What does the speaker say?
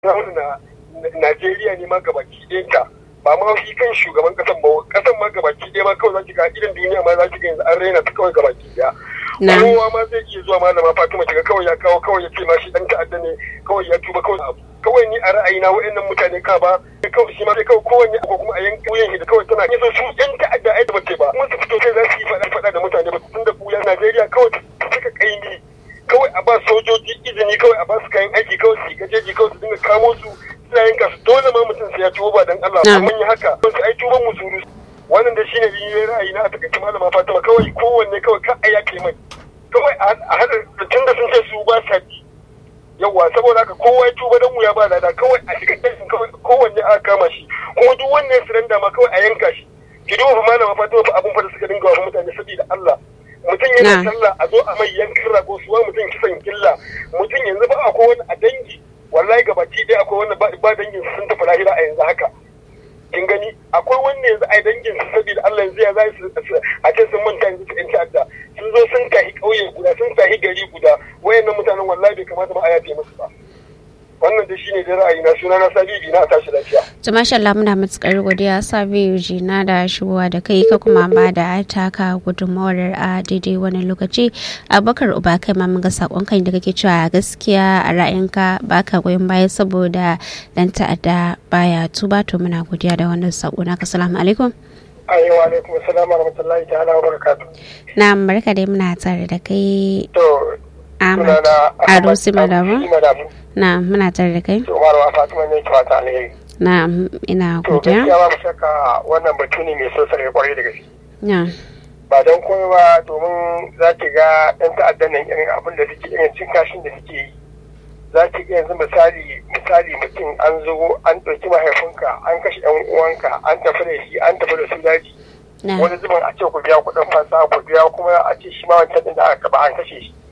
na Najeriya ne ma gabaki ɗayanta ba ma shi kan shugaban kasan ba kasan ma gabaki ɗaya ma kawai za ki ga idan duniya ma za ki ga yanzu an raina ta kawai gabaki ɗaya kowa ma zai iya zuwa malama Fatima kiga kawai ya kawo kawai ya ce ma shi dan ta'adda ne kawai ya tuba kawai abu kawai ni a ra'ayina wa'annan mutane ka ba kawai shi ma sai kawai kowanne ko kuma a yanka wuyan shi da kawai tana yaso su yan ta'adda ai da bace ba kuma su fito sai za su yi faɗa faɗa da mutane ba tun da kuya Najeriya kawai ta saka kaimi kawai a ba sojoji izini kawai a ba su kayan aiki kawai su gajeji kawai su dinga kamo su suna yin kasu dole ma mutum sai ya tuba ba dan Allah amma yi haka wasu ai tuban musuru wannan da shine yin ra'ayi na a takaice malama Fatima kawai kowanne kawai ka a yake mai kawai a hada tun da sun ce su ba sa bi yawa saboda haka kowa ya tuba dan wuya ba lada kawai a shiga kashin kawai kowanne aka kama shi kuma duk wannan ya suranda ma kawai a yanka shi ki duba fa malama Fatima fa abun fa da suka dinga wa mutane saboda Allah mutum yana sallah a zo a mai yankin rago suwa mutum kisan killa mutum yanzu ba akwai wani a dangi wallahi gabaki ɗaya akwai wani ba dangin sun tafi lahira a yanzu haka kin gani akwai wanda yanzu a dangin su saboda Allah yanzu ya za su a ce sun manta yanzu su yan ta'adda sun zo sun tahi ƙauye guda sun tahi gari guda wayannan mutanen wallahi bai kamata ba a yafe musu ba wannan da shine da ra'ayi na suna na sabibi na tashi lafiya to masha Allah muna matukar godiya sabiu jina da shigowa da kai ka kuma ba da taka gudunmawar a daidai wani lokaci abakar uba kai ma mun ga sakon kai da kake cewa gaskiya a ra'ayinka baka goyon baya saboda dan ta'adda baya tuba to muna godiya da wannan sako naka assalamu alaikum ayi wa alaikum assalam wa rahmatullahi ta'ala wa barakatuh na barka dai muna tare da kai to Ahmad Ado Simadamu na muna tare da kai to marwa Fatima ne ki fata alheri na ina to godiya gaskiya ba mu shakka wannan batu ne mai so sare kwarai da gaske na ba don komai ba domin za ki ga ɗan ta'addan nan irin abin da suke irin cin kashin da suke yi za ki ga yanzu misali misali mutum an zo an ɗauki mahaifinka an kashe ɗan uwanka an tafi da shi an tafi da su daji na wani zubin a ce ku biya kuɗin fansa ku biya kuma a ce shi ma wancan ɗin da aka ba an kashe shi